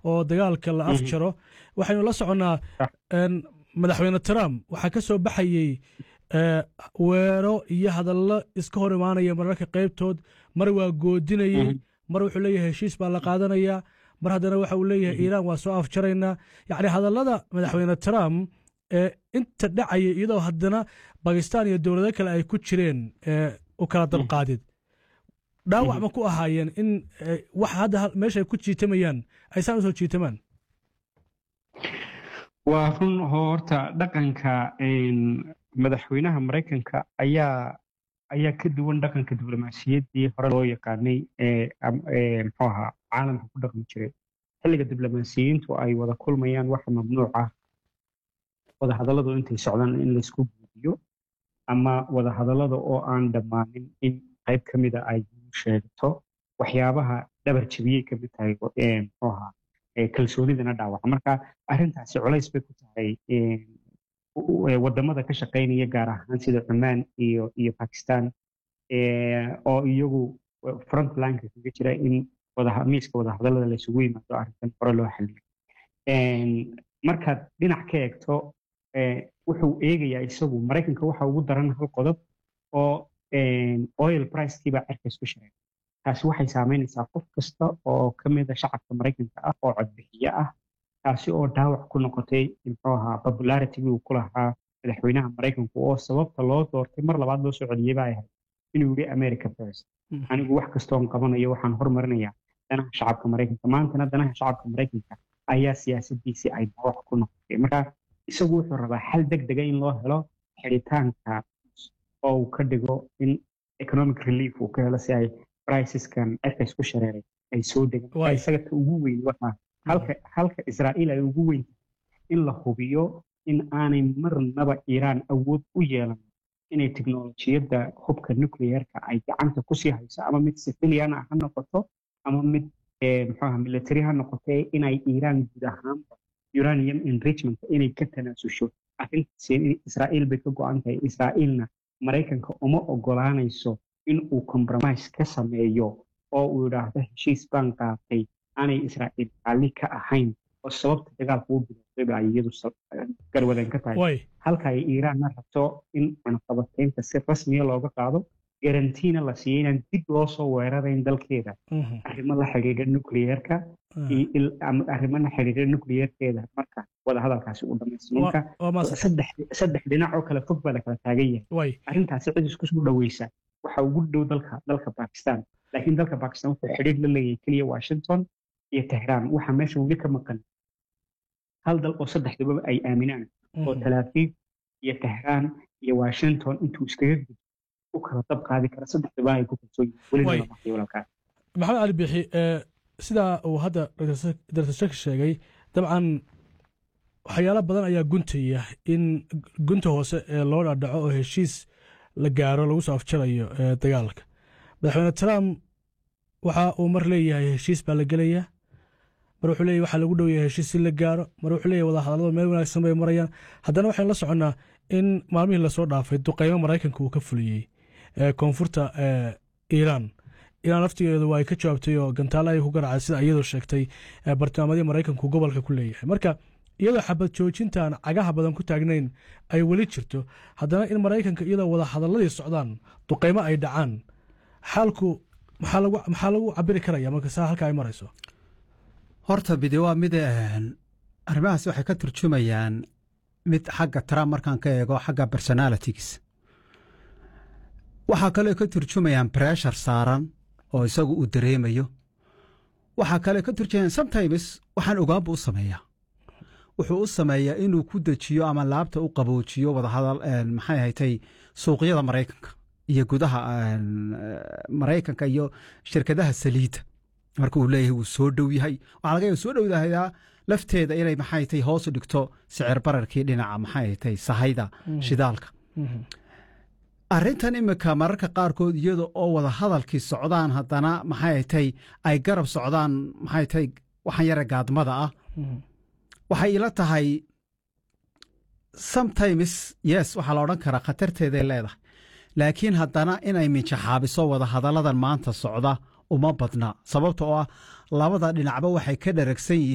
oo dagaalka la afjaro waxaynu la soconnaa madaxweyne trump waxaa ka soo baxayey weero iyo hadallo iska hor imaanaya mararka qaybtood mar waa goodinayey mar wuxuu leeyahay heshiis baa la qaadanayaa mar haddana waxa uu leeyahay iiraan waa soo afjaraynaa yacni hadallada madaxweyne trump ee inta dhacaya iyadoo haddana bakistan iyo dowlado kale ay ku jireen u kala dabqaadid dhaawac ma ku ahaayeen in wax hadda meesha ay ku jiitamayaan aysaan usoo jiitamaan waa run horta dhaqanka madaxweynaha maraykanka ayaa ayaa ka duwan dhaqanka diblomaasiyaddii hore loo yaqaanay ee muxuu ahaa caalamka ku dhaqmi jiray xilliga diblomaasiyiintu ay wada kulmayaan waxa mamnuuc ah wadahadalladu intay socdaan in laysku guudiyo ama wadahadallada oo aan dhammaanin in qayb ka mida ay sheegto waxyaabaha dhabar jebiyey kamid tahay muxuu ahaa kalsoonidana dhaawaca marka arrintaasi culays bay ku tahay wadamada ka shaqaynaya gaar ahaan sida cumaan iyo iyo bakistan oo iyagu frontlineka kaga jira in miiska wadahadallada laysugu yimaado arrintan hore loo xaliyo markaad dhinac ka eegto wuxuu eegayaa isagu maraykanka waxa ugu daran hal qodob oo oil pricekiibaa cerka isku shareey taasi waxay saameynaysaa qof kasta oo ka mida shacabka maraykanka ah oo codbixiye ah taasi oo dhaawac ku noqotay muxuu ahaa popularitigii uu ku lahaa madaxweynaha maraykanku oo sababta loo doortay mar labaad loo soo celiyey baa ahayd inuu yidhi america first anigu wax kastoon qabanayo waxaan hormarinayaa danaha shacabka maraykanka maantana danaha shacabka maraykanka ayaa siyaasadiisii ay dhaawac ku noqotay marka isagu wuxuu rabaa xal deg dega in loo helo xidhitaanka oo uu ka dhigo in economic relief uu ka helo si ay briceskan cerka isku shareeray ay soo degaan isaga ta ugu weyn waxaa halka halka israa'iil ay ugu weyn in la hubiyo in aanay marnaba iiraan awood u yeelan inay teknolojiyadda hubka nuclearka ay gacanta kusii hayso ama mid civilian ah ha noqoto ama mid muxuaha military ha noqote inay iiraan guud ahaanba uranium enrichment inay ka tanaasusho arrintaasi israa'iil bay ka go-an tahay israa'iilna maraykanka uma ogolaanayso in uu compromise ka sameeyo oo uu yidhaahdo heshiis baan qaatay aanay israa'iil raalli ka ahayn oo sababta dagaalka u bilaabay ay iyadu garwadeen ka tahay halka ay iiraanna rabto in cunaqabataynta si rasmiya looga qaado garantiina la siiyey inaan dib loo soo weerarayn dalkeeda arrimo la xidhiidha nucleerka arrimo la xidhiidha nucleerkeeda marka wadahadalkaasi uu dhamaystay marka saddex dhinac oo kale fog baa la kala taagan yahay arrintaasi cid isku soo dhaweysa waxa ugu dhow dalka dalka bakistan laakiin dalka bakistan wuxuu xidhiidh la leeyahay keliya washington iyo tehraan waxaa meesha weli ka maqan hal dal oo saddexdaba ay aaminaan oo talaafiif iyo tehraan iyo washington intuu iskaga gudbo u kala dab qaadi kara saddexdaba ay ku kalsoon yihiin maxamed cali bixi sidaa uu hadda dr shek sheegay dabcan waxyaalo badan ayaa guntaya in gunta hoose ee loo dhadhaco oo heshiis la gaaro lagu soo afjarayo dagaalka madaxweyne trump waxa uu mar leeyahay heshiis baa la gelayaa mar wuxuu leeyahy waxaa lagu dhow yahay heshiis si la gaaro mar wuxuu leeyahy wadahadallada meel wanaagsan bay marayaan haddana waxaynu la soconnaa in maalmihii lasoo dhaafay duqeymo maraykanka uu ka fuliyey koonfurta iiraan iiraan laftigeedu waa ay ka jawaabtay oo gantaale ay ku garaacay sida iyadoo sheegtay bartilmaamadii maraykanku gobolka ku leeyahay marka iyadoo xabad joojintaan cagaha badan ku taagnayn ay weli jirto haddana in maraykanka iyadoo wada hadalladii socdaan duqeymo ay dhacaan xaalku maxaa lagu cabiri karaya marka saa halka ay marayso horta bide waa mid arrimahaas waxay ka turjumayaan mid xagga trump markaan ka eego xagga personalitigs waxaa kaloo ka turjumayaan breshar saaran oo isagu uu dareemayo waxaa kale ka turjumayaan sometimes waxaan ogaanbu u sameeyaa wuxuu u sameeyaa inuu ku dejiyo ama laabta u qaboojiyo wadahadal maxay ahatay suuqyada maraykanka iyo gudaha maraykanka iyo shirkadaha saliidda marka uu leeyahay wuu soo dhow yahay waxaa laga yaaba soo dhowdahayaa lafteeda inay maxay tay hoos u dhigto sicir bararkii dhinaca maxay tay sahayda shidaalka arrintan imika mararka qaarkood iyada oo wada hadalkii socdaan haddana maxay tay ay garab socdaan maxay tay waxaan yare gaadmada ah waxay ila tahay sometimes yes waxaa la odhan karaa khatarteeday leedahay laakiin haddana inay minjaxaabiso wada hadalladan maanta socda uma badna sababta oo ah labada dhinacba waxay ka dharagsan yihiin